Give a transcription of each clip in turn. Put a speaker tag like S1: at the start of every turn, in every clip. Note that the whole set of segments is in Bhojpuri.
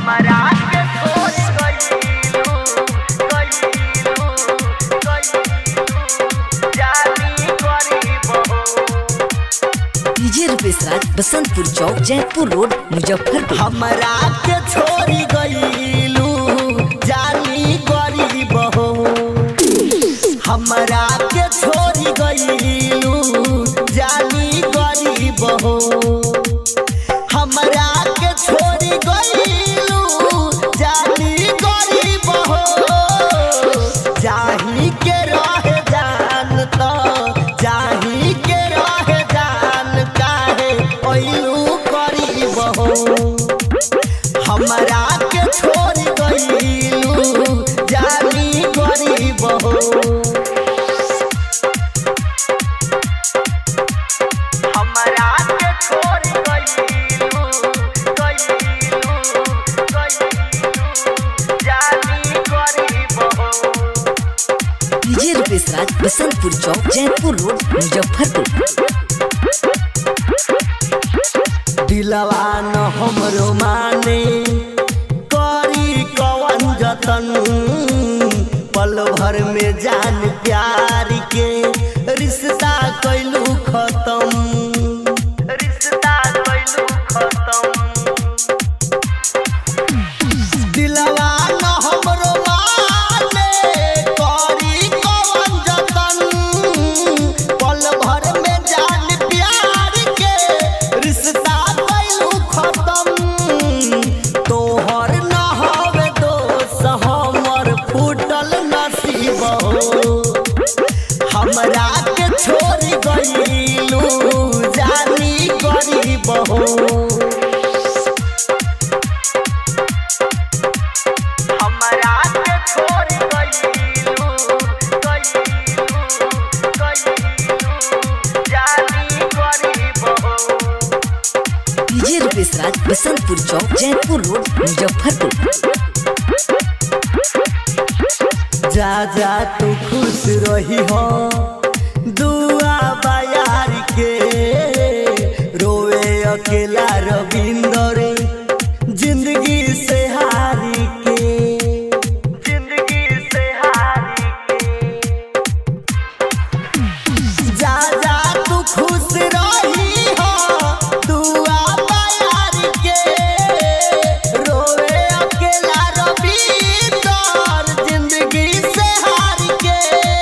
S1: हमरा के छोड़ गइलू गइलू गइलू जानी गरीब हो
S2: डीजे रुपेश राज बसंतपुर चौक जयपुर रोड मुजफ्फरपुर
S1: हमरा के छोड़ी गइलू जानी गरीब हो हमरा के छोड़ी गइलू जानी गरीब हो हमरा के छोड़ी गइलू जानी गरीब हो जाही के रहे जान तो जाही के रहे जान काहे ओइलू गरीब हो हमरा के छोड़ गइलू जानी गरीब हो हमरा के छोड़ गइलू गइलू गइलू जानी गरीब हो
S2: डीजे रुपेश राज बसंतपुर चौक जयपुर रोड मुजफ्फरपुर
S1: दिलवा न हमरो माने करी कवन जतन पल भर में जान प्यार के रिश्ता कैलू खत्म रिश्ता कैलू खत्म दिलवा न हमरो माने करी कवन जतन पल भर में जान प्यार के रिश्ता कैलू खत्म तोहर न हवे दोष हमर फूटल नसीब हो हमरा के छोड़ गइलू जानी गरीब हो हमरा के छोड़ गइलू गइलू गइलू जानी गरीब हो
S2: डीजे रुपेश राज बसंतपुर चौक जयपुर रोड मुजफ्फरपुर
S1: जा जा तू खुश रही हो दुआ बायार के रोवे अकेला रविंदर जिंदगी से हारी के जिंदगी से हारी के जा जा तू खुश रही हो दुआ बायार के रोवे अकेला रविंदर जिंदगी से हार के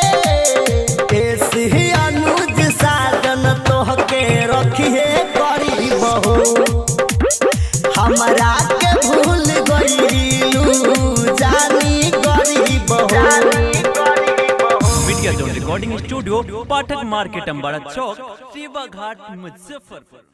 S1: ऐसे ही अनुज साजन तोहके रखिए गरीब हो हमरा के भूल गइलू जानी गरीब हो जानी गरीब हो
S3: media zone recording studio Pathak market अम्बाड़ा चौक सेवा घाट मुजफ्फरपुर